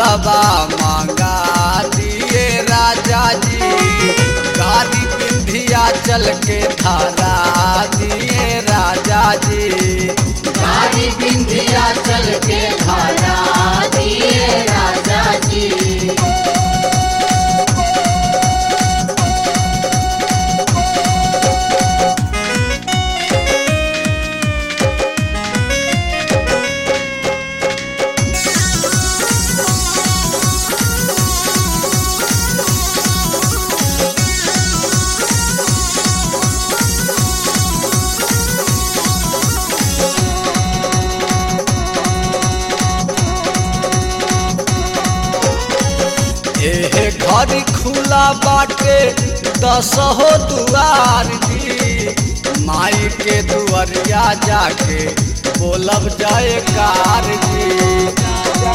रहुलबा मांगा दिए राजा जी गादी बिंधिया चल के धारा दिए राजा जी गाड़ी बिंदिया चल के धारा दिए राजा जी एहे घर खुला बाटे दसहो दुआर जी माई के दुआरिया जाके बोलब जाए कार जी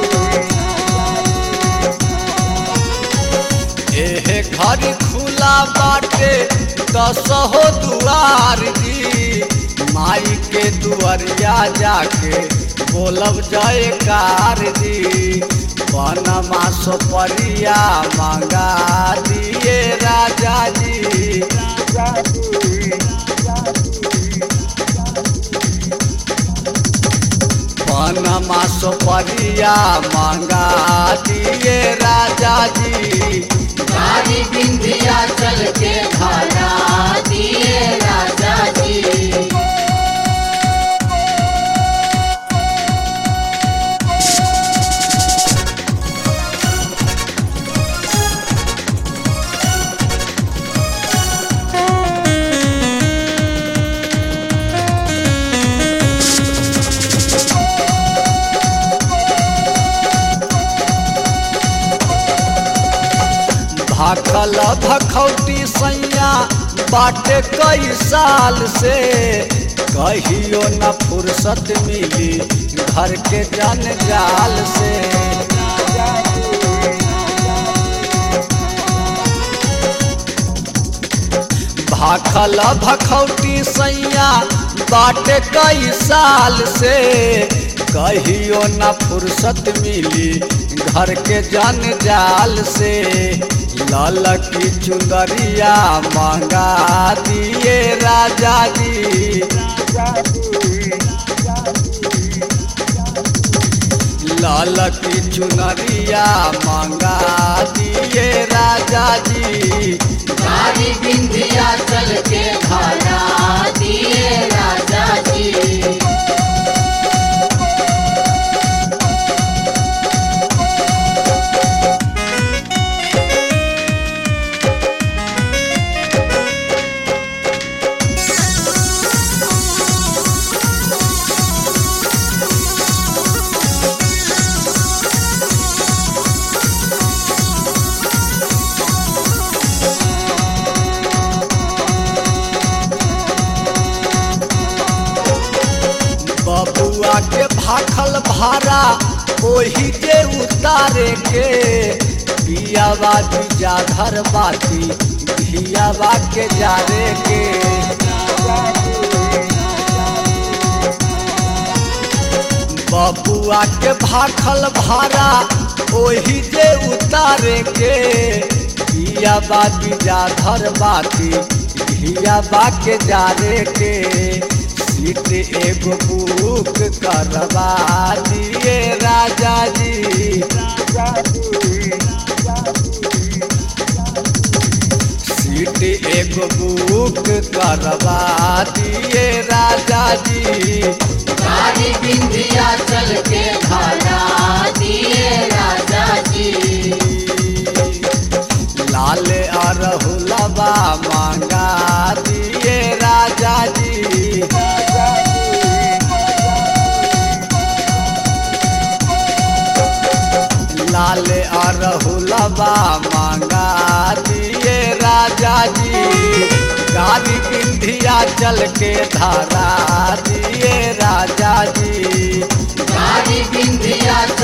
एहे घर खुला बाटे दसहो दुआर जी माई के दुआरिया जाके बोलब जाए कार जी पनमा सोपरिया मांगा दिए राजा जी पनमा सोपरिया मांगा दिए राजा जी गाड़ी बिंदिया चल के धारा दिए राजा जी भाखल भखौटी सैया बाटे कई साल से कहियो न फुर्सत मिली घर के जंजाल से भाखल भखौटी सैया बाटे कई साल से कहियो न फुर्सत मिली घर के जंजाल से लाल की चुंदरिया मांगा दिए राजा जी लाल की चुनरिया मांगा दिए राजा जी गाड़ी बिंदिया चल के धारा दिए राजा जी बबुआ के भाखल भारा ओही के उतारे के पियावा जाधर बाती धियावा के जारे के बबुआ के भाखल भारा ओही के उतारे के पियावा जाधर बाती धियावा के जारे के सीट एगो बुक करवा दिए राजा जी सीट एगो बुक करवा दिए राजा जी गाड़ी बिंदिया चल के धारा दिए राजा जी लाल अरहुलबा मांगा दिए राजा जी लाल अरहुलबा मांगा दिए राजा जी गाड़ी बिंधिया चल के धारा दिए राजा जी गाड़ी बिंदिया